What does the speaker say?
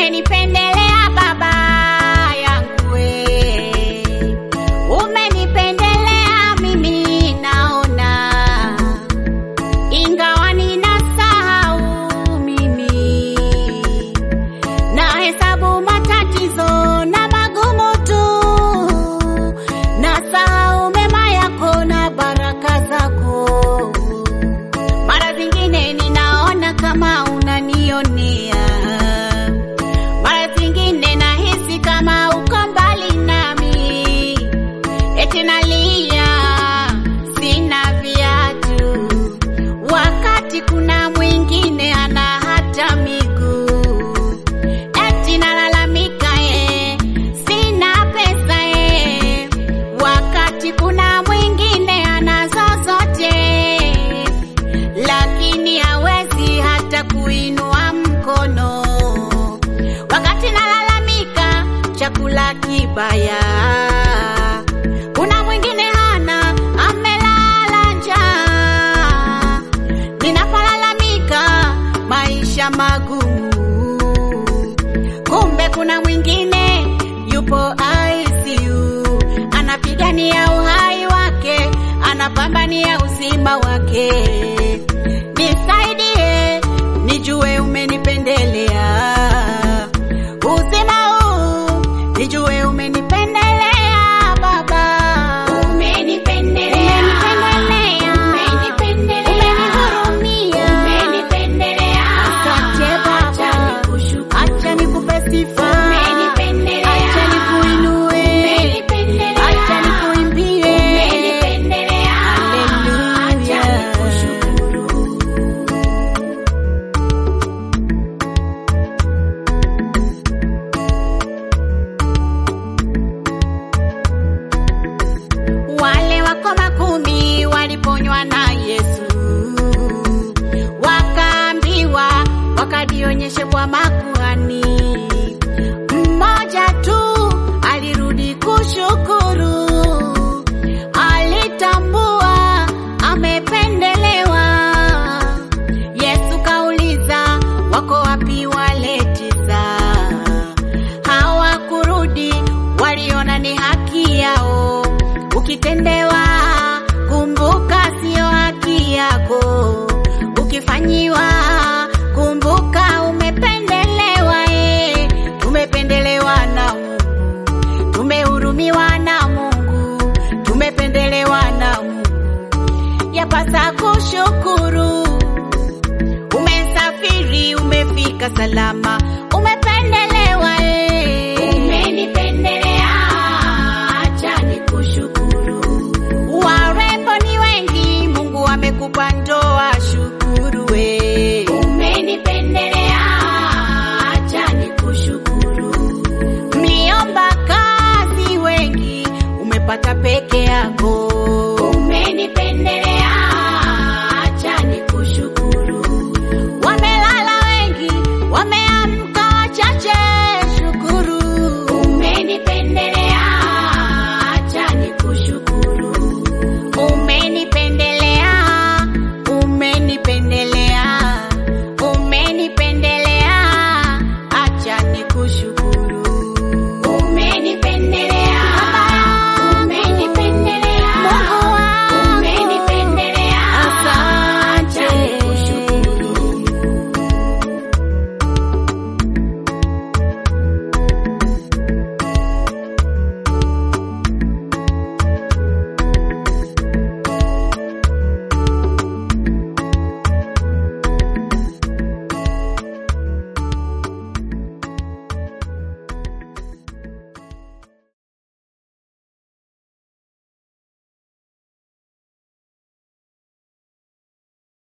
umenipendelea baba yangu we. Umenipendelea mimi naona, ingawa ninasahau mimi na hesabu matatizo na magumu tu, na sahau mema yako na baraka zako. Mara zingine ninaona kama unanionea, mara zingine nahisi kama uko mbali nami, eti nalia sina viatu, wakati kuna mwingine ana hata miguu eti nalalamika eh, sina pesa eh, wakati kuna mwingine anazo zote, lakini hawezi hata kuinua mkono. Wakati nalalamika chakula kibaya, kuna mwingine hana, amelala njaa. Ninapolalamika maisha magumu kumbe kuna mwingine yupo ICU anapigania uhai wake, anapambania uzima wake. Nisaidie nijue umenipendelea uzima huu, nijue umenipendelea Baba, umenipendelea, umenihurumia, asante Baba, acha nikupe sifa, acha nikuinue, acha nikuimbie, haleluya. Wale wakoma kumi waliponywa na Yesu, wakaambiwa wakajionyeshe kwa makuhani. Mmoja tu alirudi kushukuru, alitambua amependelewa. Yesu kauliza, wako wapi wale tisa? Hawakurudi, waliona ni haki yao. Ukitendewa kumbuka, sio haki yako. Ukifanyiwa kumbuka, umependelewa. E, tumependelewa na Mungu, tumehurumiwa na Mungu, tumependelewa na Mungu. Yapasa kushukuru. Umesafiri, umefika salama,